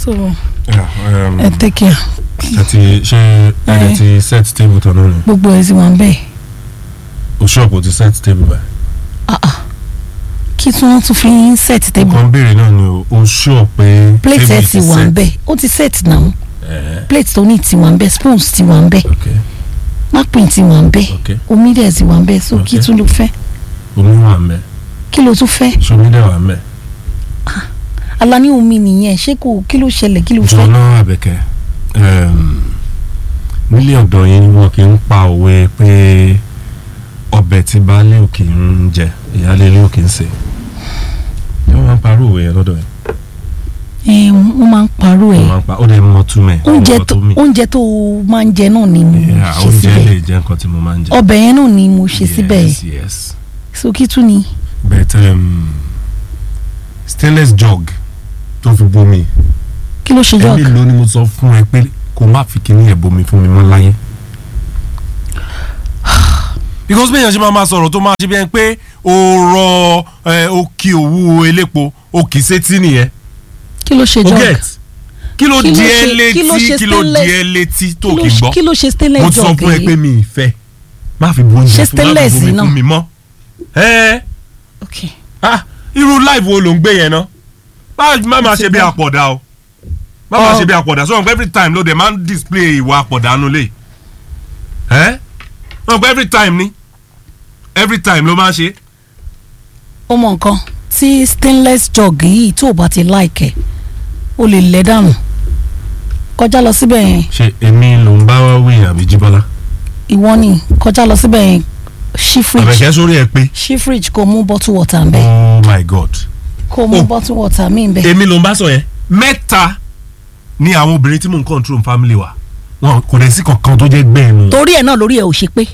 so Yeah, um, ẹ take care àti ṣe ẹ̀rẹ̀ ti set table tán náà ni gbogbo ẹ̀ sì wà ń bẹ̀ o ṣọ́ọ̀pù ti set table báyìí. ah ah kí tí wọ́n tún fi ń set table nǹkan béèrè náà ni o o ṣọ́ọ̀ pé plate table ẹ̀ ti wà ń bẹ̀ ó ti set náà Eh, plate tó ní ti wà ń bẹ̀ spoons ti wà ń bẹ̀ ok napkin ti wà ń bẹ̀ ok omi dẹ̀ ti wà ń bẹ̀ so kí Okay. tún ló fẹ́ omi wà mẹ́ kí ló tún fẹ́ ṣomi dẹ̀ wà mẹ́ alani omi nìyẹn ṣé kò kí ló ṣẹlẹ̀ kí ló fẹ́ jọ̀nà àbẹ̀kẹ́ um, nílé ọ̀dọ̀ yín wọn kì í pa òwe pé ọbẹ̀ tí baálé òkè ń jẹ ìyáálé ilé òkè ń sè é wọ́n máa ń parọ́ òwe yẹn lọ́dọ̀ yẹn ẹ wọ́n máa ń parọ́ wọ́n ẹ̀ máa ń pa ó dẹ̀ mọ́ túmẹ̀ oúnjẹ mọ́ tó túmẹ̀. oúnjẹ tó máa ń jẹ náà ni mo Yeah, ṣe oúnjẹ síbẹ̀ lè jẹ́ nǹkan tí mo máa ń jẹ. ọbẹ̀ yẹn náà ni mo ṣe síbẹ̀ yes yes so kí tún ni but um, stainless jug tó fi bomi kí ló ṣe ẹni jọ́ọ̀kì ló ni mo sọ fún ẹ pé kó má fi kíní ẹ̀ bomi fún mi mọ́ láyé. because bí èèyàn ṣe máa ma sọ̀rọ̀ tó máa ṣe bí ẹni pé o rọ ẹ, o kì òwú elépo o kì í sétí nìyẹn kí ló ṣe o jọ́ọ̀kì get kí ló Kí ló di ẹ ṣe- kí ló létí ṣe kí ló di stainless- ẹ létí tó Kí ló kì í ṣe- gbọ́ kí ló ṣe stainless mo sọ jọ́ọ̀kì fún ẹ yìí? pé mi ì fẹ́ má fi bu oúnjẹ Ṣé fún má fi stainless bomi náà? fún mi mọ́ ẹ ok ah irú live wo ló ń gbé yẹn ná má má máa ṣe bí gbọ́. àpọ̀dà o má máa Ọ. ṣe bí àpọ̀dà so every time ló dé máa ń display ìwà àpọ̀dà nulẹ̀ ẹ́ wọn every time ni every time ló máa ń ṣe. ó mọ nǹkan tí stainless jug yìí tó o bá ti láìkẹ̀ o lè lẹ̀ dànù kọjá lọ síbẹ̀ yẹn ṣe èmi ló ń bá wí àbí jíbọ́lá. ìwọ ni kọjá lọ síbẹ̀ yẹn ṣí fridge àbẹ̀kẹ́ sórí ẹ pé ṣí fridge kó mú bottle water ń bẹ̀ oh my god. kó mú Oh. bottle water mi ń bẹ̀ èmi ló ń bá sọ yẹn mẹ́ta ni àwọn obìnrin tí mò ń control family wa wọn kò lè sí kankan tó jẹ́ gbẹ́ẹ̀ nu. torí ẹ̀ náà lórí ẹ̀ ò ṣe pé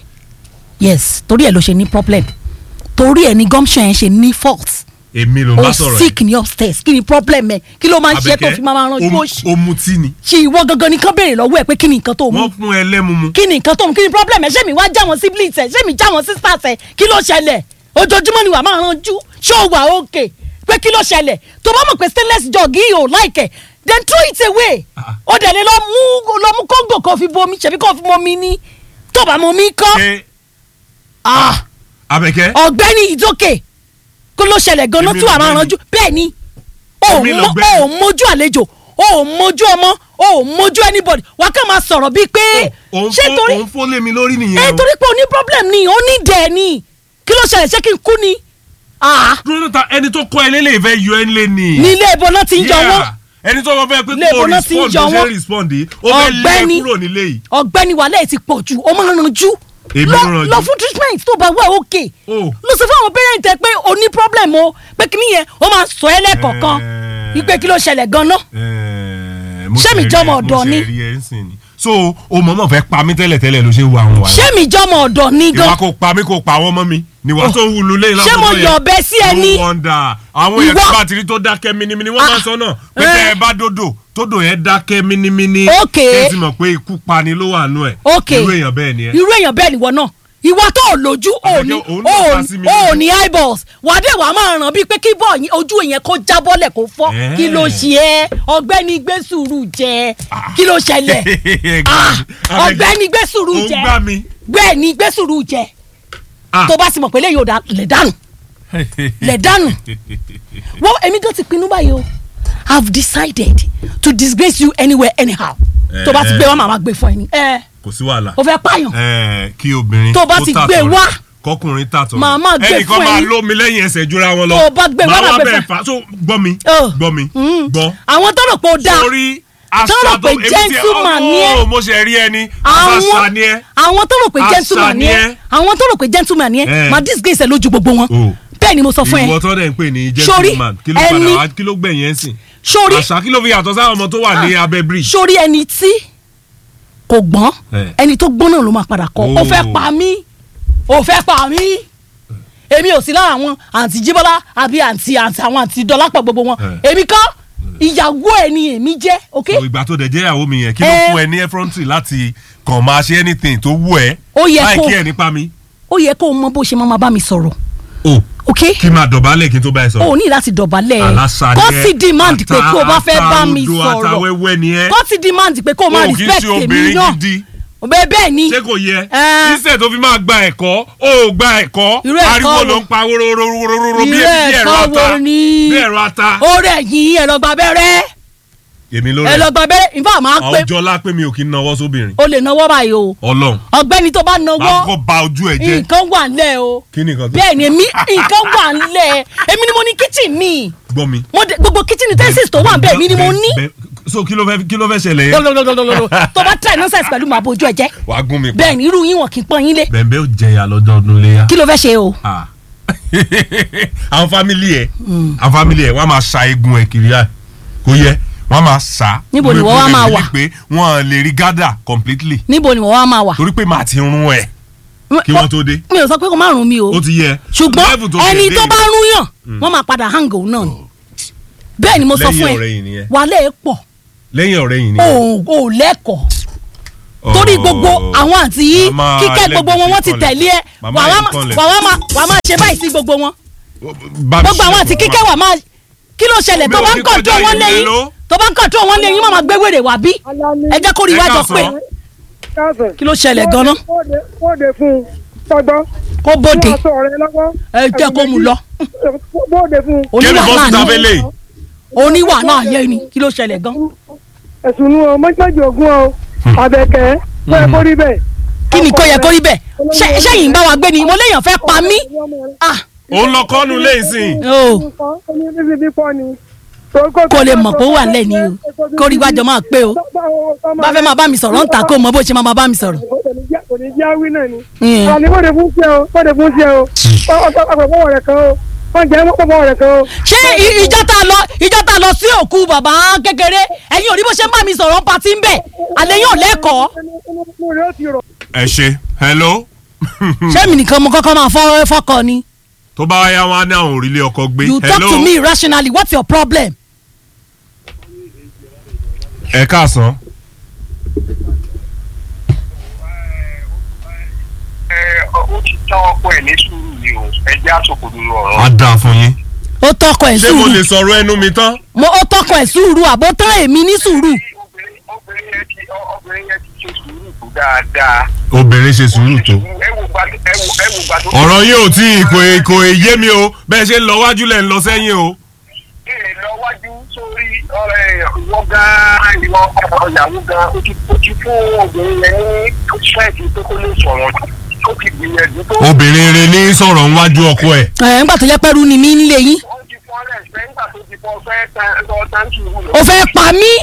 yes torí ẹ̀ ló ṣe ní problem torí ẹ̀ ní gumption yẹn ṣe ní fault èmi ló ń bá o sọ̀rọ̀ sick ní upstairs kí ni problem ẹ̀ kí ló máa ń ṣe tó fi máa ran ojú o- òṣì o mutí ni ṣe ìwọ gangan ni kán béèrè lọ́wọ́ ẹ̀ pé kí ni nǹkan tó mú wọ́n fún ẹ lẹ́mu mu. kí ni nǹkan tó mú kí ni problem ẹ̀ ṣé mi wá já wọn siblings ẹ̀ ṣé mi já wọn sisters ẹ̀ kí ló ṣẹlẹ̀ ojoojúmọ́ ni wà máa ranjú ṣé o wà okay pé kí ló ṣẹlẹ̀ tó bá mọ̀ pé stainless jug yìí ò like ẹ̀ then throw it away Ah. ó dẹ̀ lè lọ mú lọ mú kóńgò kan fi bomi ṣebí kan fi momi ní tó bá momi kọ́ ṣe ah abẹ́kẹ́ ọ̀gbẹ́ni ìdókè kó ló ṣẹlẹ̀ gan-an Èmi tí wàá máa lọ̀gbẹ́ni. ranjú bẹ́ẹ̀ ni o ò Èmi mọ- lọ̀gbẹ́ni. o ò mójú àlejò o ò mójú ọmọ o ò mójú anybody wà á kàn máa sọ̀rọ̀ bíi pé òun ṣé fó torí òun fó lé mi lórí nìyẹn ẹ o. torí pé o ní problem ni o ní dẹ̀ ni kí ló ṣẹlẹ̀ ṣé kí n kú ni ah dúró níta ẹni tó kọ́ ẹ lélẹ̀ ìfẹ́ yọ ẹ lé ni. ní ilé ìbọn náà ti ń jọ wọ́n Yeah. ẹni tó kọ́ fẹ́ pé Ilé kó o ìbọn náà ti ń respond jọ bó ṣe wọ́n. respond yìí ó fẹ́ lé ẹ Ọ̀gbẹ́ni. kúrò nílé yìí. ọ̀gbẹ́ni wàhálà ẹ̀ ti pọ̀ jù o máa ń ranjú Èmi lọ ń ranjú. lọ fún treatment tó bá wà òkè Oh. lọ sọ fún àwọn parent ẹ pé o ní problem o pé kí nìyẹn o máa sọ ẹ lẹ́kọ̀ọ̀kan Eh. wípé kí ló ṣẹlẹ̀ gan-an Ẹ̀ẹ́, mo Ṣé ṣe mi rí jọmọ ẹ- ọ̀dọ̀ ni? mo ṣe rí ẹ ń sìn ni. so o mọ̀mọ́ fẹ́ pa mí tẹ́lẹ̀ tẹ́lẹ̀ ló ṣe ń wo àwọn wàhálà. ṣé mi jọmọ ọ̀dọ̀ ni gan ìwà kò pa mí kò pa àwọn ọmọ mi ni wàá tó wulu lé ṣé mo yọ ọ̀bẹ sí ẹni no wonder àwọn èèyàn Ìwọ- tó bá ti rí tó dákẹ́ minimini wọ́n máa ń sọ náà pé Eh. tẹ́ ẹ bá dodo tódò yẹn dákẹ́ minimini Ok. ẹ ti mọ̀ pé ikú pani ló wà nù ẹ̀ ok irú èèyàn bẹ́ẹ̀ ni ẹ. irú èèyàn bẹ́ẹ̀ nìwọ náà ìwọ tó ò lójú ò ní Àbẹ̀kẹ́, òun náà ò bá ní sí mi ò lójú. ní eyeballs wà á dé wàá máa ràn bíi pé kí bọ́ọ̀ yín- ojú yẹn kó jábọ́lẹ̀ kó fọ́ Eh. kí ló ṣe é ọ̀gbẹ́ni gbé sùúrù jẹ kí ló ṣẹlẹ̀ Ah, ọ̀gbẹ́ni gbé sùúrù ó ń jẹ gbá mi. bẹ́ẹ̀ ni gbé sùúrù jẹ Ah. tó bá sì mọ̀ pé lẹ́yìn òdà lẹ̀ dànù lẹ̀ dànù wọ́n èmi gan ti pinnu báyìí o i have decided to disgrace you anywhere anyhow tó bá ti gbé wá màmá gbé fún ẹ ní ẹ kò sí wàhálà. o fẹ́ pààyàn Ẹ, kí obìnrin Tó bá kó ti tàtọ̀ gbé rẹ̀, wá. kọkùnrin tàtọ̀ Màá máa gbé ẹnìkan fún máa ẹyin. lómi lẹ́yìn ẹsẹ̀ jura wọn lọ Tó bá gbé wá, Màá máa wá gbé bẹ̀rẹ̀ fún- fà so gbọ́ mi Oh. gbọ́ mi Mm. gbọ́ àwọn tó rò pé ó dáa sórí Tó rò pé gentleman ni ẹ́. ọ́ mo ṣe rí ẹni àwọn àṣà ni ẹ àwọn tó rò pé Àṣà gentleman ni ni ẹ ẹ́. àwọn tó rò pé gentleman ni ẹ Eh. máa disgrace ẹ lójú gbogbo wọn Oh. bẹ́ẹ̀ ni mo sọ fún ẹ ìwọ tó dẹ̀ ń pè ní Sórí, gentleman kí ló ẹni- padà wá kí ló gbẹ̀yìn ẹ̀ sìn sórí àṣà kí ló fi yàtọ̀ sáwọn ọmọ tó wà ní abẹ́ bridge sórí ẹni tí kò gbọ́n Eh. ẹni tó gbọ́n náà ló máa padà kọ́ ó Oh. fẹ́ pa mí ó fẹ́ pa mí èmi ò sí lára àwọn àǹtí jíbọ́lá àbí àǹtí àǹtí àwọn àǹtí dọ́lápọ̀ gbogbo wọn Eh. èmi kọ́ ìyàwó ẹ̀ ni èmi jẹ́ ok So, ìgbà tó dẹ̀ jẹ́ ìyàwó mi yẹn kí ló Eh. fún ẹ ní effrontery láti kàn máa ṣe anything tó wù ẹ́ Ó yẹ láì kó- kí ẹ nípa mi. ó yẹ kó o mọ bó ṣe máa máa bá mi sọ̀rọ̀ o ok kí n máa dọ̀bálẹ̀ kí n tó bá ẹ sọ̀rọ̀. o ní láti dọ̀bálẹ̀ Aláṣà kó ni ẹ. sì demand pé Ata- kó o bá fẹ́ bá mi ata odò, sọ̀rọ̀ àtàwẹ́wẹ́ ni ẹ. kó sì demand pé kó o máa o kì í respect ṣe èmi obìnrin náà gidi bẹ́ẹ̀ bẹ́ẹ̀ ni ṣé kò yẹ Ẹ. iṣẹ́ tó fi máa gba ẹ̀kọ́ ó gba ẹ̀kọ́ Irú ẹ̀kọ́ ariwo wo? ló ń pa wóróróróróró bí Irú bí ẹ̀rọ ẹ̀kọ́ ata wo ni? bí ẹ̀rọ ata. ó rẹ̀ yín ẹ lọ gba abẹ́rẹ́ èmi ló ẹ lọ rẹ̀ gba abẹ́rẹ́ ìfọ̀ máa pé àwùjọ lápé mi ò kí ń nawọ́ sóbìnrin o lè náwó báyìí o ọlọ́run ọ̀gbẹ́ni tó bá náwó máa kọ́ ba ojú ẹ̀ jẹ́ nǹkan wà ńlẹ̀ o kí ni nǹkan tó bẹ́ẹ̀ ni èmi nǹkan wà ńlẹ̀ èmi ni mo ní kitchen mi gbọ́ mi. mo de gbogbo kitchen utensils tó wà bẹ́ẹ̀ mi ni mo ní Bẹ́ẹ̀- so kí ló fẹ́ kí ló fẹ́ ṣẹlẹ̀ yẹn lọ́lọ́lọ́lọ́lọ́ tó bá try nonsense pẹ̀lú màá bójú ẹ jẹ́ wàá gún mi pa bẹ́ẹ̀ ni irú yín wọn kì í pọ́n yín lé bẹ̀m̀bẹ̀ ó jẹyà lọ́jọ́ ọdún léyà. kí ló fẹ́ ṣe o Ah. àwọn fámìlì ẹ àwọn fámìlì ẹ wọn a máa sa eegun ẹ kiri ẹ kò yẹ wọn a máa sa. Níbo ni Mo- wọ́n mo wá lè máa believe wà? pé wọn lè rí gádà completely níbo ni wọ́n wá máa wà torí pé màá ti rún ẹ kí wọ́n tó dé mi ò sọ pé kó má rún mi o ó ti yẹ. Level ṣùgbọ́n tó ẹni dé tó yìí. bá rún yàn wọ́n máa padà hang òun náà ni bẹ́ẹ̀ ni mo sọ lẹ́yìn fún ọ̀rẹ́ ẹ yìí nìyẹn wàhálẹ̀ ẹ pọ̀ lẹ́yìn ọ̀rẹ́ yìí o nìyẹn. ò lẹ́kọ̀ọ́ torí gbogbo àwọn àǹtí yìí Màmá kíkẹ́ gbogbo wọn wọ́n ti Alẹ́gbẹ̀ẹ́ tẹ̀lé ẹ Màmá wàá yẹn má- kọ́lẹ̀. wàá má wàá má ṣe báyìí sí gbogbo wọn Bá mi gbogbo àwọn ṣe àti ẹ̀kọ́ kíkẹ́ wà máa kí ló ṣẹlẹ̀ tó Mi ò bá ń ní kọ̀ọ̀tún kọjá wọn ìlú lẹ́yìn Èló. tó bá ń kọ̀ọ̀tún wọn lẹ́yìn máa gbé wèrè wá bí ẹ jẹ́ kó rí Ẹ iwájọ káàsán. pé káàsán. kí ló ṣẹlẹ̀ gan-an Bóde bóde fún un tọgbọ́n. kó bóde Fún aṣọ rẹ lọ́wọ́. ẹ jẹ́ kó mu lọ Bóde fún un. kí ni oníwà bọ́sù náà tábẹ́ ni lè oníwà náà yẹ ni kí ló ṣẹlẹ̀ gan Ẹ̀sùn nu ọ mọ́jọ́jì ògún ọ. Àbẹ̀kẹ́ kó ẹ kó rí bẹ́ẹ̀. kí ni kó yẹ kó rí bẹ́ẹ̀ ṣé ṣé yìí ń bá wa gbé ni mo léèyàn fẹ́ pa mí ah òun lọ kọ́nu lẹ́yìn o Kò kó lè mọ̀ pé ó wà lẹ́ni o kó rí iwájọ máa pé o bá fẹ́ máa bá mi sọ̀rọ̀ ń ta kó mọ bó ṣe máa máa bá mi sọ̀rọ̀ Kò ní jẹ́ àwí náà ni. Mm. Àní bóde fún ṣe o, bóde fún ṣe o. Ọ̀pọ̀ fọwọ́ rẹ̀ kan o. Wọ́n jẹ́ mọ́ fọwọ́ rẹ̀ kan o. ṣé i- ìjọ tá a lọ ìjọ tá a lọ sí òkú bàbá kékeré ẹ̀yin ò rí bó ṣe ń bá mi sọ̀rọ̀ pàtí ń bẹ̀ àlẹ́ yóò lẹ́kọ̀ọ́ Inú rẹ̀ ó ti rọ̀. ẹ ṣe hello ṣé mi nìkan mo kọ́kọ́ máa fọ́ fọ́kọ ni tó bá yá wọn á ní àwọn òrìlé ọkọ gbé you talk to me rationally what's your problem ẹ káàsán ẹ ó ti tán ọkọ ẹ ní sùúrù ni o ẹ jẹ́ àsopọ̀ nínú ọ̀rọ̀. á dáa fún yín ó tọkọ ẹ̀ ṣé mo lè sùúrù sọ̀rọ̀ ẹnu mi tán mo ó tọkọ ẹ̀ sùúrù àbó tán èmi ní sùúrù obìnrin obìnrin yẹn ti obìnrin yẹn ti ṣe sùúrù tó dáadáa. obìnrin ṣe sùúrù tó ẹ wò gba ẹ wò ẹ wò gba tó. ọ̀rọ̀ yín ò tí ì kò kò yé mi o bẹ́ẹ̀ ṣe ń lọ wájú lẹ̀ ń lọ sẹ́yìn o ẹ lọ wájú sórí ọ̀rẹ́ ìwọ gan ìwọ ọmọ ìyàwó gan o ti o ti fún obìnrin yẹn ní ṣẹ́ẹ̀kì tó kó lè sọ̀rọ̀ ó ti gbìyànjú tó. obìnrin rẹ ní sọ̀rọ̀ níwájú ọkọ ẹ̀ ẹ̀ ńgbà tó jẹ́ pẹ́rú ni mí nílé yín ó ti fọ́ ẹ̀ ṣẹ́ nígbà tó ti fọ́ fẹ́ tán lọ táǹkì wù lọ. ó fẹ́ pa mí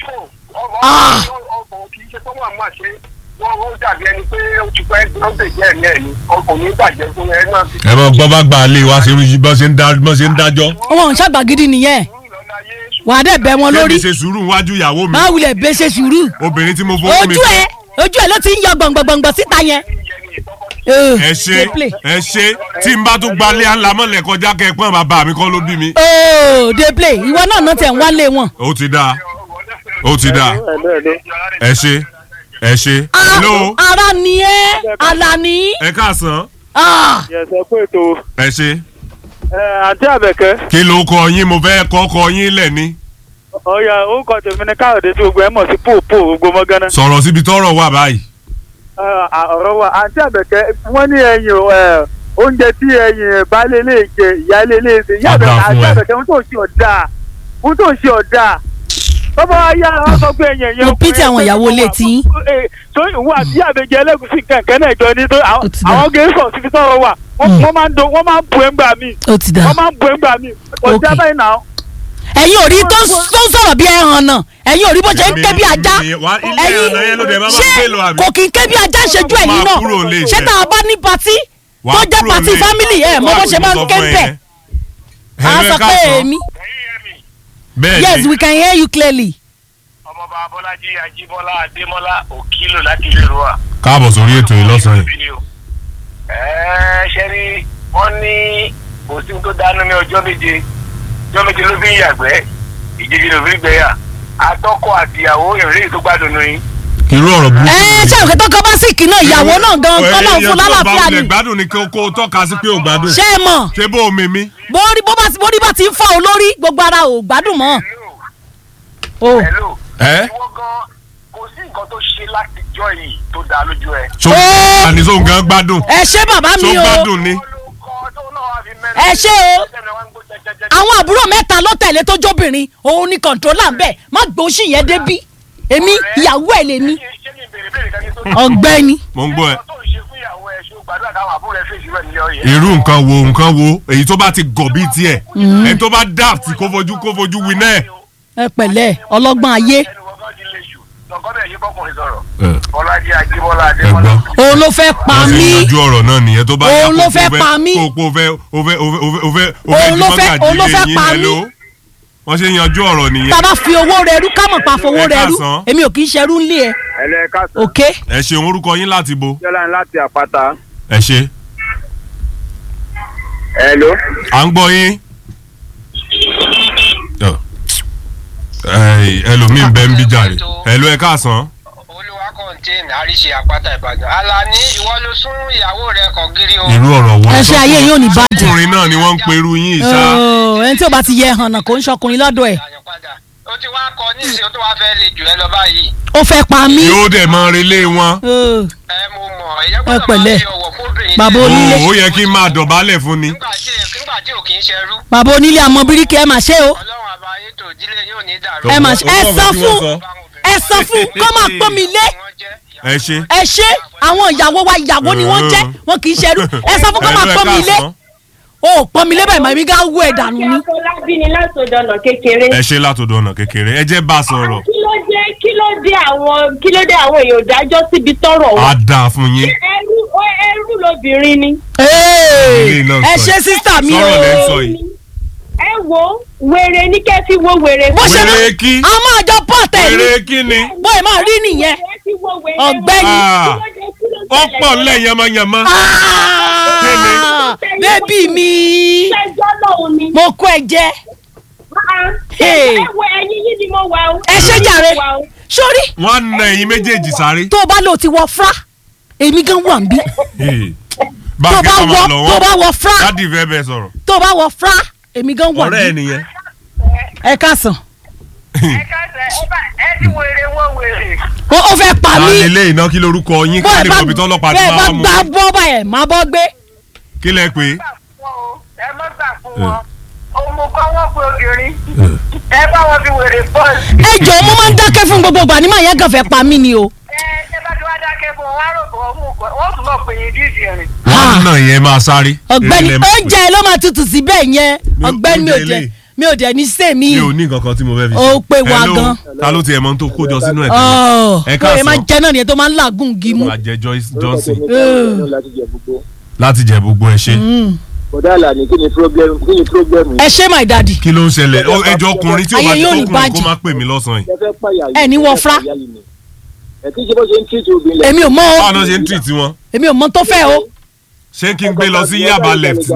Ah. ọkọ̀ kì í ṣe tó wà máa ṣe wọ́n ó dàbí ẹni pé ó ti pẹ́ ló ń bèjẹ́ ẹ̀mí ẹ̀ ni ọkọ̀ ní bàjẹ́ fún ẹ náà ti. ẹ mọ gbọ́ bá gbà lé wa ṣe ń bọ́ ṣe ń dá bọ́ ṣe ń dájọ́ wọn ò ń ṣàgbà gidi nìyẹn wàá dẹ̀ bẹ́ wọn lórí kébì ṣe sùúrù níwájú ìyàwó mi máa wulẹ̀ bẹ́ ṣe sùúrù obìnrin tí mo fọwọ́ mi ojú ẹ ojú ẹ ló ti ń yọ gbọ̀ngbọ̀ngbọ̀ síta yẹn. Eh, ẹ ṣe dey play. ẹ ṣe tí n bá tún gbalẹ̀ àlámọ̀lẹ̀ kọjá kẹ́ẹ̀pọ̀n bàbá mi kọ́ ló bí mi. Oh, dey play ìwọ náà náà tẹ̀ ń wálé wọn. ó ti dáa ó ti dáa ẹ ṣe ẹ ṣe. Ah, hello ara ni ẹ Alani. ẹ káàsán Ah, Yẹ̀sẹ̀ pé ètò ẹ ṣe. àǹtí àbẹ̀kẹ́ kí ló kọ yín mo fẹ́ kọ́ kọ yín lẹ̀ ni. ọ̀ya orúkọ tèmi ni káyọ̀dé tí gbogbo ẹ̀ mọ̀ sí pòpò gbogbo mọ́gánná. sọ̀rọ̀ síbi tọ́rọ̀ wà báyìí. ọ̀rọ̀ wa àǹtí àbẹ̀kẹ́ wọ́n ní ẹyin ẹ̀, oúnjẹ tí ẹyin baálé lè jẹ ìyáálé lè ṣe ìyá Ọ̀dà àbẹ̀kẹ́ fún àǹtí ẹ. àbẹ̀kẹ́ ohun tó ṣe ọ̀dà ohun tó ṣe ọ̀dà tọ́ba wa yá ọ sọ pé ẹyin ẹ̀yẹ Mo pity àwọn ìyàwó ilé tí yín. tó ìwọ àti àbẹ̀jẹ ẹlẹ́gùsí kankan náà jọ ní tó àwọn Ó ti dà. àwọn gẹ̀ẹ́sọ̀ síbi tọ́rọ̀ wà wọ́n Hmm. wọ́n máa ń do wọ́n máa ń bu ẹ̀ngbà mi ó ti dà. wọ́n máa ń bu ẹ̀ngbà mi kò sí Okay. abẹ́yìn náà. ẹ̀yin ò rí tó ń tó ń sọ̀rọ̀ bí ẹ̀hàn náà ẹ̀yin ò rí bó ṣe ń ké bí ajá Èmi- wá- ilé ẹ̀rọ yẹn ló dẹ̀ máa máa ṣé gbé lọ àbí? kò kí n ké bí ajá ṣojú ẹ̀yin Máa náà kúrò lé ṣé iṣẹ́. tá a bá ní patí Wà tó á jẹ́ kúrò patí lé. fámìlì ẹ̀ mọ bó ṣe máa ń ké bẹ̀ à á sọ pé èmi bẹ́ẹ̀ yes ni we can hear you clearly. ọmọọba abọ́lájí ajíbọ́lá adémọ́lá òkìlò láti ìlú wa. káàbọ̀ sórí ètò yìí lọ́sàn-án yìí. ẹ̀ẹ́ ṣe rí wọ́n ní kò sí tó dánú ní ọjọ́ méje ọjọ́ méje ló fi ń yàgbẹ́ ìjèjì ló fi ń gbẹ́yà atọ́kọ àtìyàwó ìrìn tó gbádùn ní irú ọ̀rọ̀ burúkú. ẹ ṣé òkè tó kọ bá sì kì náà ìyàwó náà gan kọ́ náà fún lálàáfíà ni ni. gbádùn ni kí o kó o tọ́ka sí pé o gbádùn. ṣé ẹ mọ̀ ṣé bó o mímí. bórí bó bá bórí bá ti ń fọ́ olórí gbogbo ara ò gbádùn mọ́ o hello ẹ ìwọ gan kò sí nǹkan tó ṣe láti jọ yìí tó dáa lójú ẹ. so Ó. àní so nǹkan gbádùn. ẹ ṣé bàbá so mi o gbádùn ni. Ẹ ṣé o. àwọn àbúrò mẹ́ta ló tẹ̀lé tó jóbìnrin òun ni kọ̀ǹtrólà ń bẹ̀ má gbóṣì yẹn débí èmi ìyàwó ẹ̀ lèmi ọ̀gbẹ́ni mo ń gbọ́ ẹ. tó ń ṣe fún ìyàwó ẹ ṣé o gbàdúrà káwọn àbúrò ẹ fèsì rẹ nílé ọyẹ. irú nǹkan wo nǹkan wo èyí tó bá ti gọ̀ bíi tiẹ̀ ẹni tó bá daft kó fojú kó fojú wí náà. ẹ pẹ̀lẹ́ ọlọ́gbọ́n ayé ẹnu wọn gan ti le jù lọkọ bẹ́ẹ̀ yí bọkùnrin sọ̀rọ̀. ẹ bọ́lájí ajíbọ́lá ẹ adébọ́lá. gbọ́. òun ló fẹ́ pa wọ́n sì mí yanjú ọ̀rọ̀ náà nìyẹn tó bá Òun yá ló kó fẹ́ kó pa mí. kó kó fẹ́ o fẹ́ o fẹ́ o fẹ́ o fẹ́ o Òun ló fẹ́- òun ló fẹ́ di pa mọ́gàjì mí. ilé yín, wọ́n ṣe yanjú ọ̀rọ̀ nìyẹn. tá a bá fi owó rẹ rú ká mọ̀ pa fowó Ẹ rẹ rú káàsán. èmi ò kì í ṣerú ńlé ẹ ẹlẹ́ káàsán òkè ẹ ṣeun orúkọ yín láti bo yọlá ń láti àpáta. ẹ ṣe hello. à ń gbọ́ yín. Ọ. Ẹ, ẹlòmíín bẹ́ẹ̀ ń bí jàre ẹ̀lú ẹ káàsán. olúwa kọ́ńtẹ́ẹ̀nì àríṣe àpáta ìbàdàn alani ìwọ ló sún ìyàwó rẹ kàn gírí o. irú ọ̀rọ̀ wo. ẹ ṣe ayé yóò ní bàjẹ́ ọkùnrin náà ni wọ́n ń perú yín ìṣá. Ooo, ẹni tí ò bá ti yẹ hànà kò ń ṣọkùnrin lọ́dọ̀ ẹ̀ Àyàn padà. o ti wá kọ ní ìsìn o tó wá fẹ́ le jù ẹ lọ báyìí. ó fẹ́ pa mí yóò dẹ̀ mọ relé wọn. Ooo, ẹ mo mọ̀ ẹ̀yẹ́ Ẹ gbọ́dọ̀ máa pẹ̀lẹ́. fi ọ̀wọ̀ fóbìnrin. Bàbá sílẹ̀. onílé. ó yẹ kí n máa dọ̀bálẹ̀ fún ni. nígbà tí nígbà tí ò kì í ṣerú bàbá onílé àmọ́ bíríkì ẹ mà ṣe o ọlọ́run àbáyé tó ìdílé yóò ní dàrú. ẹ mà ṣe ẹ Ó gbọ́ sọ nǹkan tí fún wọ́n sọ. ẹ sọ fún kó máa pọ́n mi lé Wọ́n jẹ́ ìyàwó. ẹ ṣe. ẹ ṣe àwọn ìyàwó wa ìyàwó ni wọ́n jẹ́ wọn kì í ṣerú ẹ sọ fún kó máa Ẹ̀lú ẹ pọ́n mi lé káàsán. o ò pọ́n mi lé báyìí màmí gá wú ẹ̀ dànù ni Afọlábí ni látọ̀dọ̀ ọ̀nà kékeré. ẹ ṣe látọ̀dọ̀ ọ̀nà kékeré ẹ jẹ́ bá a sọ̀rọ̀. Kí ló dé kí ló dé àwọn kí ló dé àwọn èèyàn dájọ́ síbi tọ́rọ̀ á wa? dáa fún yín. Ẹrú ó- ẹrú lobìnrin ni. Ee, Ilé náà ẹ sọ ṣe yìí. sísítà mi o Sọ̀rọ̀ lẹ́ ń sọ yìí. Ẹ wo wèrè ní kẹ́ fi wo wèrè. bó ṣe Wèrè kí? a máa jọ pọ́ọ̀tẹ̀ ni Èrè kí ni? bóyá máa rí nìyẹn Ẹ fi wo wèrè. Ọ̀gbẹ́ni. Ah. Kí ló dé kí ló ó ṣẹlẹ̀ pọ̀ lọ́wọ́? ńlẹ̀ yamayama. Ah, bébì mi Ṣẹjọ́ lòun ni. mo kó ẹ jẹ Ah, Hey. Ẹ wo ẹyin yìí ni mo wà o. ẹ ṣe jàre Mo wà o. sórí wọ́n á na ẹ̀yin méjèèjì sáré. tó o bá lò ti wọ fra èmi gan wà ń bí Hey. tó o báńkì bá kan wọ máa lọ tó o bá wọ́n. wọ fra dádì fẹ́ bẹ́ẹ̀ sọ̀rọ̀. tó o bá wọ fra èmi gan wà ọ̀rẹ́ ẹ̀ ń bí nìyẹn. ẹ káàsán ẹ káṣẹ ẹ bá ẹ ti wèrè wọ́n wèrè. ó ó fẹ́ pa mí láti ilé iná kí lorúkọ yín bó ká ẹ lè bá mọ̀ ibi tọ́lọ́pàá ti bẹ́ẹ̀ bá máa mú. gbá bọ́ báyẹn má bọ́ gbé kí lẹ pé. gbà fún wọn o ẹ má gbà fún wọn òun mo kọ́ wọ́n pé obìnrin ẹ bá wọn fi wèrè bọ́ọ̀lù. ẹ jọ̀ọ́ mo máa ń dákẹ́ fún gbogbo ìgbà ní màá yẹn kàn fẹ́ pa mí ni o ẹ ẹ bá ti wá dákẹ́ fún wọn wá rò bọ́ mú kọ́ wọ́n tún lọ pè yín díìsì rìn. wọ́n náà yẹn máa sáré. ọ̀gbẹ́ni Eré lẹ máa pè. oúnjẹ ló máa tutù síbẹ̀ yẹn Mi ò- ọ̀gbẹ́ni mi ò oúnjẹ jẹ ilé. mi ò dẹ̀ ní sèmi mi ò ní nǹkan kan tí mo fẹ́ fi ṣe. Ó pé wa Hello, gan. ta ló tiẹ̀ mọ́ tó kójọ sínú ẹ̀ ọ̀ Ẹ bóyá máa káàsán. jẹ náà nìyẹn tó máa ń làágùn gímú àjẹ Joyce Johnson Ugh. láti jẹ gbogbo ẹ ṣe. bọ̀dá àlàní kí ni problem kí ni problem ẹ ṣé my daddy kí ló ń ṣẹlẹ̀ Ó, ẹjọ́ ọkùnrin tí ó bá Ayé ti yóò ní tókùnrin kó bàjẹ́. má pè mí lọ́sàn-án yìí. ẹ fẹ́ pààyà Ẹ ní wọ fra. ẹ kí ṣe bó ṣe ń tíìtì obìnrin lẹ. èmi ò mọ o báwo náà ṣe ń treat wọn. èmi ò mọ tó fẹ́ o ṣé kí n gbé lọ sí Yaba left.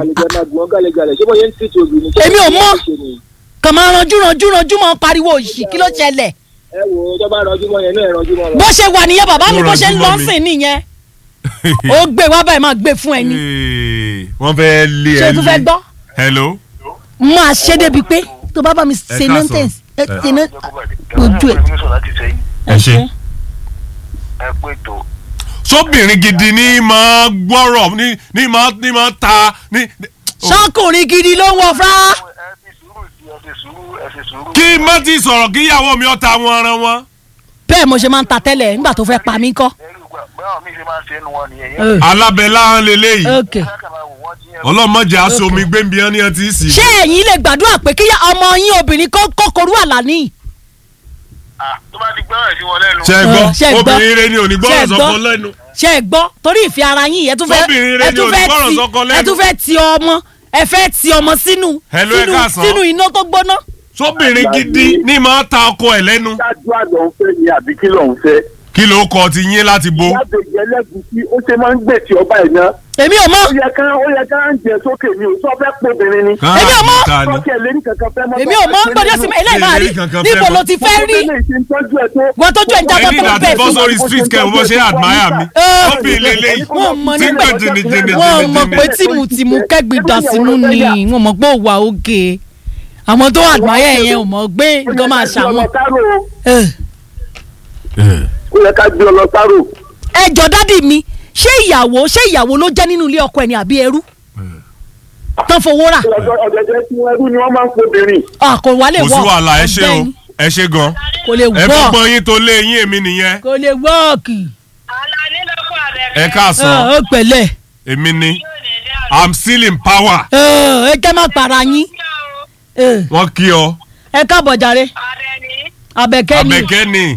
Èmi ò mọ̀. kàn máa ranjú ranjú ranjú mọ́ pariwo òṣì kí ló ṣẹlẹ̀ ẹ wo tó bá rọjú mọ́ yẹn náà ẹ rọjú mọ́ bó ṣe wà nìyẹn bàbá mi Ó bó ṣe ń ranjú lọ mọ́ mi. sìn nìyẹn ó gbé wá báyìí máa gbé fún ẹni Hey, wọ́n fẹ́ lé ṣé ẹ o tún fẹ́ lé. gbọ́ hello. máa ṣe débi pé tó bá bá mi ṣe káàsán. nonsense ẹ Ẹ. ṣe ná ojú ẹ ẹ ṣe. ẹ pé tó sóbìnrin gidi ní máa gbọ́rọ̀ ní ní máa ní máa ta ní. ṣọkùnrin gidi ló ń wọ fúra ẹ fi sùúrù sí ẹ fi sùúrù ẹ fi sùúrù. kí má ti sọ̀rọ̀ kí ìyàwó mi ọ̀ta wọn ara wọn. bẹ́ẹ̀ mo ṣe máa ń ta tẹ́lẹ̀ nígbà tó fẹ́ pa mí kọ́ ẹrú gbà báwọn mi ṣe máa ń ṣe é nu wọn nìyẹn Ugh. yẹn. alábẹ́lá ń lélẹ́yìí. ok ọlọ́mọdé aṣọ omi gbẹ́nbi ẹni ẹ ti sì. ṣé ẹ̀yin lè gbàdúrà pé kí ọmọ yín obìnrin kó kókorú àlàní tó bá ti gbọ́rọ̀ sí wọn lẹ́nu. ṣe é gbọ́ Ṣé ẹ gbọ́? obìnrin rẹ ni ò ní Ṣé ẹ gbọ́rọ̀ gbọ́? sọ́kọ lẹ́nu. ṣé ẹ gbọ́ torí ìfẹ́ ara yín ẹ tún fẹ́ Sóbìnrin rẹ ẹ ni tún fẹ́ olùgbọ́ràn ti sọ́kọ lẹ́nu. ẹ tún fẹ́ ti ọmọ ẹ fẹ́ ti ọmọ sínú Hello, ẹ sínú káàsán. sínú iná tó gbóná sóbìnrin gidi ní máa ta ọkọ ẹ̀ lẹ́nu. ṣáájú àlọ́ ń fẹ́ ni àbí kí ló ń fẹ́. kí kí ló kọ ti yín láti bo. lábẹ́jì ẹlẹ́gùsí ó ṣe máa ń gbè tí ọba ẹ̀ náà. èmi ò mọ̀ ó yẹ ká ó yẹ ká ń jẹ sókè mi ò sọ fẹ́ pọ́bìnrin ni. Kán Èmi ò mọ̀. ta ni. sọ́kẹ́ lérí kankan fẹ́ mọ́. èmi ò mọ̀ gbọ́dọ̀ sí mi eléyìí máa rí Èmi kankan níbo fẹ́ ló mọ̀. ti fẹ́ rí wọ́n tójú ẹ̀ ń jábọ́ ẹni tó ń láti bẹ̀ bọ́ fún sórí street kẹ́ ò bọ́ ṣe admire mi. Ẹ. ó bí lélẹ̀ yìí. wọ́n mọ̀ tí ń nígbà gbé jìnnìjìnnì wọ́n mọ̀ pé tìmùtìmù kẹ́gbìdà sínú ni wọ́n mọ̀ pé ó wà òkè àwọn tó àgbáyé yẹn ò mọ̀ gbé nǹkan máa ṣàwọn. Ẹ. ó yẹ ká gbé ọ lọ sáró. ẹ jọ dádì mi ṣé ìyàwó ṣé ìyàwó ló jẹ́ nínú ilé ọkọ ẹ̀ ni àbí ẹrú tán fowó rà ọ̀gẹ̀dẹ̀ tí wọ́n ẹrú ni wọ́n máa ń pọ́bìnrin. Ah, kò wá lè kò wọ́ sí wàhálà ẹ ṣe o ọ̀gbẹ́ni. ẹ ṣe gan. kò lè ẹ wọ́ fọgbọ́n yín tó lé yín èmi nìyẹn. kò lè wọ́ọ̀kì Àlàní lọ́kọ̀ àbẹ̀rẹ̀. ẹ káàsán ó pẹ̀lẹ́ èmi ni i'm still in power. ẹ kẹ́ má para yín Ẹ, wọ́n kí ọ ẹ káàbọ̀ jàre Àbẹ̀ní. abẹ́kẹ́ ni abẹ́kẹ́ ni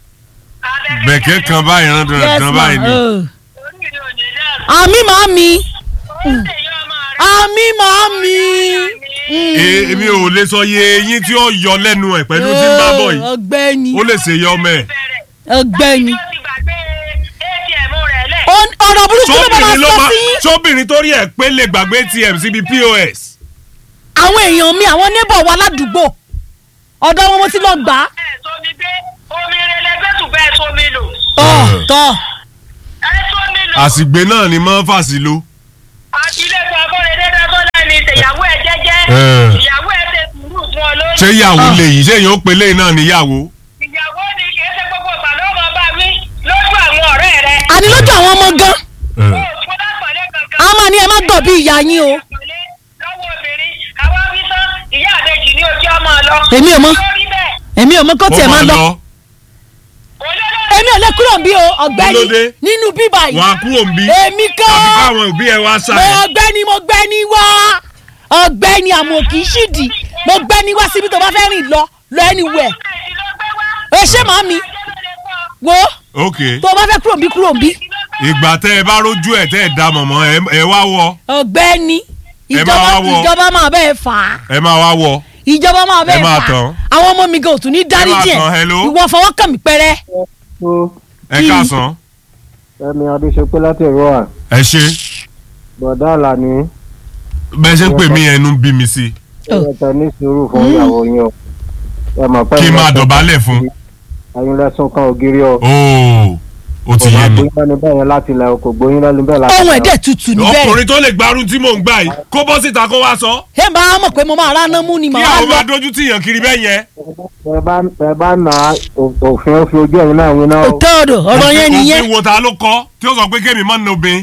bẹ̀kẹ́ kan báyìí rán Yes, dandan ma. báyìí ni. Ẹ. Orí mi ò ní dàrú. àmì màámi Ó ń tẹ̀yọ́ ọmọ rẹ̀. àmì màámi. Ee, èmi ò lè sọ iye eyín tí ó yọ lẹ́nu ẹ̀ pẹ̀lú tí ń bá bọ̀ yìí ọ̀gbẹ́ni ó lè ṣe yọ ọmọ ẹ̀. ọ̀gbẹ́ni Ó ti gbàgbé ATM rẹ̀ lẹ̀. Ó- ọ̀rọ̀ burúkú ló máa sóbìnrin ló sọ máa sí sóbìnrin tó rí ẹ̀ pé lè gbàgbé atm síbi pos. àwọn èèyàn mi àwọn neighbor wa ládùúgbò ọ̀dọ̀ wọn mo ti lọ gbà á. Ẹ sómi gbé omi rẹlẹ gbẹ́sùn bẹ́ẹ̀ sómi lò. tọ́ tọ́ Ẹ sómi lò. àsìgbè náà ni mọ́ fàṣì lo. Àti ilé ìgbà bọ́ọ̀lù dédé tó lẹ́ni ìṣèyàwó ẹ̀ jẹ́jẹ́. Ẹ. Ìyàwó ẹ̀ ṣe sùúrù fún ọ lórí. ṣé ìyàwó lè yìí ṣé èèyàn ó pe léyìn náà níyàwó. Ìyàwó ni kì í ṣe gbogbo ìgbà ló máa bá wí lójú àwọn ọ̀rẹ́ rẹ̀. àní lójú àwọn ọmọ gan Ó fún lápọ̀lé kankan. a máa ní ẹ má gbọ̀ bí ìyá yín o. lọ́wọ́ obìnrin àwa wí tán ìyá àbẹ̀jì ní ojú ọmọ lọ. èmi ò mọ lórí bẹ́ẹ̀ èmi ò mọ kó tiẹ̀ máa lọ olólùfẹ́ èmi ò lè kúrò bí o ọ̀gbẹ́ni Kí ló dé? nínú bíbá yìí wọn á kúrò ń bí. èmi àbí kọ́ káwọn òbí ẹ wá mo ṣàyẹ̀. ọ̀gbẹ́ni mo gbẹ́ni wá ọ̀gbẹ́ni àmọ́ kì í ṣìdì mo gbẹ́ni wá síbi tó bá fẹ́ rìn lọ lọ anywhere ẹ ṣé màámi wo ok tó o bá fẹ́ kúrò bí kúrò bí ìgbà tẹ ẹ bá rójú ẹ tẹ ẹ dá mọ̀mọ́ ẹ- ẹ wá wọ ọ̀gbẹ́ni Ẹ máa ìjọba wá wọ. ìjọba máa bẹ́ẹ̀ fà á ẹ máa wá wọ. ìjọba máa bẹ́ẹ̀ Ẹ máa fà á tán. àwọn ọmọ mi gan ò tún ní dáríjì tán, hello. ẹ̀ ìwọ fọwọ́ kàn mí pẹ́rẹ́ ẹ Kí- káàsán ẹ̀mí adéṣepé láti ẹ̀rọ à ẹ ṣe bọ̀dá àlàní bẹ́ẹ̀ ṣe ń pè mí ẹnu ń bí mi sí ẹ̀yẹ tẹ ní sùúrù fún ìyàwó yín o ẹ mọ̀ pé kí n máa dọ̀bálẹ̀ fún. ẹ̀yin lẹ́sùn kan ògiri o ooo ó ti kò yé máa mi. gbóyún lẹ́nu bẹ́ẹ̀ yẹn láti ilẹ̀ o kò gbóyún lẹ́nu bẹ́ẹ̀ láti ohun ilẹ̀ ẹ̀dẹ̀ tutù níbẹ̀ ọkùnrin tó lè gbarun tí mò ń gbà yìí kó bọ́ síta kó wá sọ. ẹ máa mọ̀ pé mo máa ráná mú ni kí màá àwọn lọ máa dójú tì yàn kiri bẹ́ẹ̀ yẹn. o. ẹ bá ẹ bá nà á ò- òfin ó fi ojú ẹ̀yin náà wí náà o òtọ́ọ̀dọ̀ ọ̀rọ̀ yẹn nìyẹn òfin wo ta ló kọ́ tí ó sọ pé kémi má na obìnrin.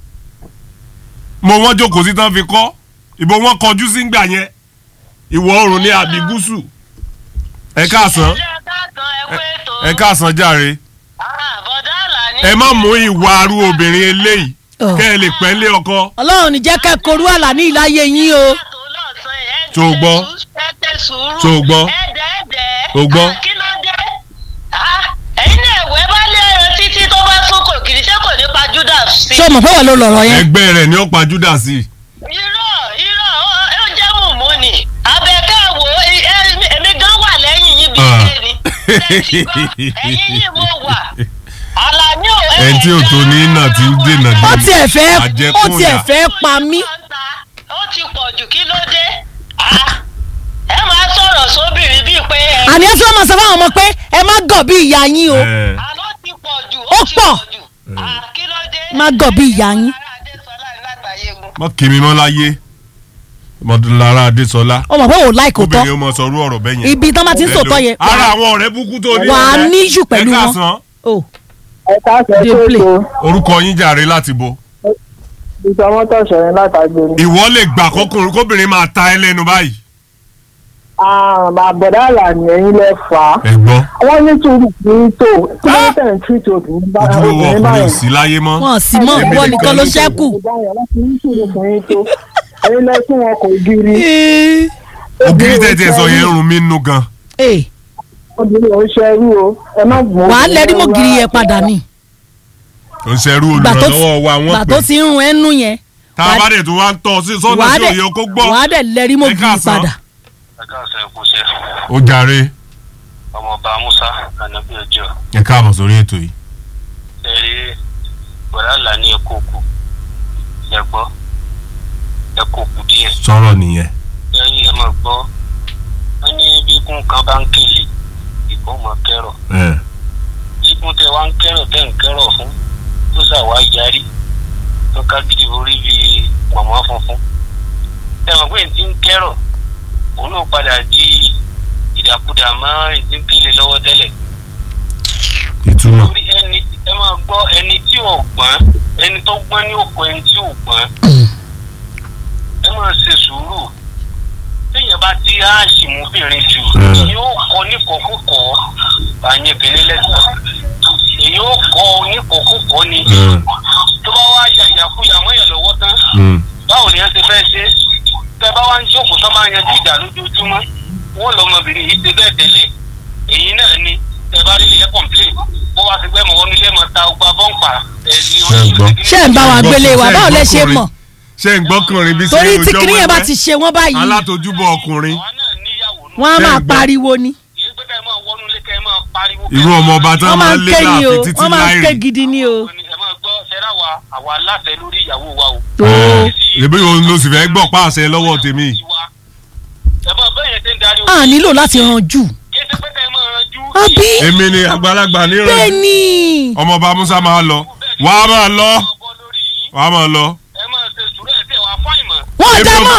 mo wọ́n jókòó sí tán fi kọ́ ìbò wọn kọjú sí gbà yẹn ìwọ̀ oòrùn ní àbí gúúsù. ẹ káàsán ẹ káàsán jàre bọ̀dá àlàní. ẹ má mú ìwà arú obìnrin eléyìí Ọ̀. kẹ́ ẹ lè pẹ́ lé ọkọ. ọlọ́run ní jẹ́ kẹ́ korú àlà ní ìláyé yín o Tó o gbọ́? Tó o gbọ́? ẹ̀ẹ́dẹ̀ẹ̀dẹ̀. O gbọ́? kí ló dé? Ah, ẹ̀yin náà ẹ̀wẹ́ bá lé ẹran títí tó bá sún kò kiri ṣé kò ní pa Judas sí. ṣé o mọ̀ pé wà ló lọ̀rọ̀ yẹn ẹgbẹ́ rẹ̀ ni ó pa Judas sí. irọ́ irọ́ ó- ó jẹ́ mùmú ni abẹ́kẹ́ wo ẹ- ẹ- èmi gan wà lẹ́yìn yín bí Ah. ṣe ni Lẹ́yìn gan, ẹ̀yìn yìí mo wà Àlàní ò ẹni tí ò tó ní náà ti ń dènà ó dé. tiẹ̀ fẹ́ ó Àjẹkùnyà. tiẹ̀ fẹ́ pa mí ó ti pọ̀ jù kí ló dé Ah, ẹ máa sọ̀rọ̀ sóbìnrin bíi pé ẹ àní ẹ tí wọ́n máa sọ fáwọn ọmọ pé ẹ má gọ̀ bí ìyá yín o Ẹ, àlọ́ ti pọ̀ jù Ó ó ti pọ̀. pọ̀ jù Ah, kí ló dé má gọ̀ bí ìyá yín Ará Adésọlá látàyégun. mọ kìmí mọ láyé mọdúnlára Adésọlá ó mọ̀ pé ò láì kò tọ́ obìnrin ó mọ sọrú ọ̀rọ̀ bẹ́ẹ̀ yẹn. ibi tán bá ti ń sòtọ́ yẹn ara àwọn ọ̀rẹ́ búkú tó ní. wà á níṣù pẹ̀lú ẹ wọn káàsán o ẹ káàsán Dey tó play. ètò orúkọ yín jàre láti bo. ìtọ́ mọ́tò ṣẹ̀yìn látàgbé ni. ìwọ lè gbà kọkùnrin kóbìnrin máa ta ẹ lẹ́nu báyìí. bọ̀dá àlàní ẹ̀yin lẹ fà á ẹ gbọ́ wọ́n ní sùúrù kì í tó kí ló tẹ̀ ń tìtò obìnrin bá ojúlówó obìnrin ọkùnrin ò báyìí. sí láyé mọ́. wọn sì mọ̀ Èmi ìwọ nìkan nìkan ló ló ṣẹ́kù báyọ̀ wọ́n ti ní sùúrù fún yín tó ẹ̀yin lẹ fún wọn kò gírí. ògiri tẹ̀tẹ̀ sọ yẹn ń rún mí nú gan. Ee, obìnrin ò ń ṣerú o ẹ má gbọ́n. wàá lẹ́rí mọ́ gírí yẹn padà ni ò ń ṣerú gbà tó olùrànlọ́wọ́ wa gbà wọ́n tó pè. ti ń rún ẹnu yẹn tá a bá dẹ̀ tó wá ń tọ́ sí sọ́nà wàá tí dẹ̀ òye kó gbọ́. wàá dẹ̀ lẹ́rí mọ́ Ẹ gírí káàsán. padà ẹ káàsán ẹ kú iṣẹ́ ó jàre ọmọọba musa ànábì ọjọ́ ẹ káàbọ̀ sórí ètò yìí. ẹ̀rí wàhálà ní ẹ̀kọ́ òkú ẹ̀gbọ́ ẹ̀kọ́ òkú díẹ̀ sọ̀rọ̀ nìyẹn. ẹ̀rí ẹ̀ máa gbọ́ wọ́n ní bí ikún kan bá ń kéle ìkó mọ̀ kẹ́rọ̀ ẹ ikún tẹ wá ń kẹ́rọ̀ tẹ́ ń kẹ́rọ̀ fún tó ṣàwá yarí tó ká gidi orí bí mọ̀mọ́ funfun ẹ mọ̀ pé ti ń kẹ́rọ̀ òun náà padà di ìdàkudà mọ́ ìdí ń kéle lọ́wọ́ tẹ́lẹ̀ ìtumọ̀. torí ẹni ẹ máa gbọ́ ẹni tí ò gbọ́n ẹni tó gbọ́n ní òkú ẹni tí ò gbọ́n ẹ máa ṣe sùúrù téèyàn bá ti áàṣì mú bìnrin jù Mm. yóò kọ níkọ̀ọ́kọ̀ àyẹ̀bẹ̀lẹ̀ lẹ́sẹ̀ èyí ó kọ oníkọ̀ọ́kọ̀ ni Mm. tó bá wá ya ìyàkuyà mọ́yàn lọ́wọ́ tán Mm. báwo ni ẹ ti fẹ́ ṣe tẹ bá wá ń jókòó tó máa yanjú ìjà lójoojúmọ́ wọn lọmọbìnrin yìí ṣe bẹ́ẹ̀ tẹ́lẹ̀ èyí náà ni tẹ bá rí ilé kọ̀m̀plé bó wá ti gbẹ́ mọ̀ wọ́n nílé mọ̀ ta ọgbà bọ́ǹpà ẹ̀dí Ṣé ń gbọ́? ṣé ń bá wa gbélé wa báwo lẹ ṣe mọ̀ ṣé ń gbọ́kùnrin bí sí torí tí ọjọ́ kinní yẹn bá wẹ́wẹ́? ti ṣe wọ́n báyìí alátojúbọ ọkùnrin àwa náà níyàwó nù. wọ́n á Ṣé máa ń gbọ́? pariwo ni kì í pé ká ẹ máa wọnú ilé ká ẹ máa pariwo. irú ọmọ ọba tán wọ́n máa máa ń ń lé ké ni o láàfin títí wọ́n máa ń ké láìrì gidi ni o. ẹ máa gbọ́ ṣẹ́ra wa àwa aláṣẹ lórí ìyàwó wa o. tó ẹbí òun ló sì fẹ́ gbọ́ pàṣẹ lọ́wọ́ tèmi ẹ máa bẹ́ẹ̀ yẹn ti ń darí a nílò láti ranjú kí ẹ ti pé ká ẹ máa ranjú. àbí èmi ni àgbàlagbà bẹ́ẹ̀ níran ni ọmọọba musa máa lọ wàá máa lọ ọbọ lórí yín wàá máa lọ ẹ máa ṣe sùúrù ẹ̀ tẹ̀ wá fáìmọ̀. wọ́n Èmi dá ò- mọ́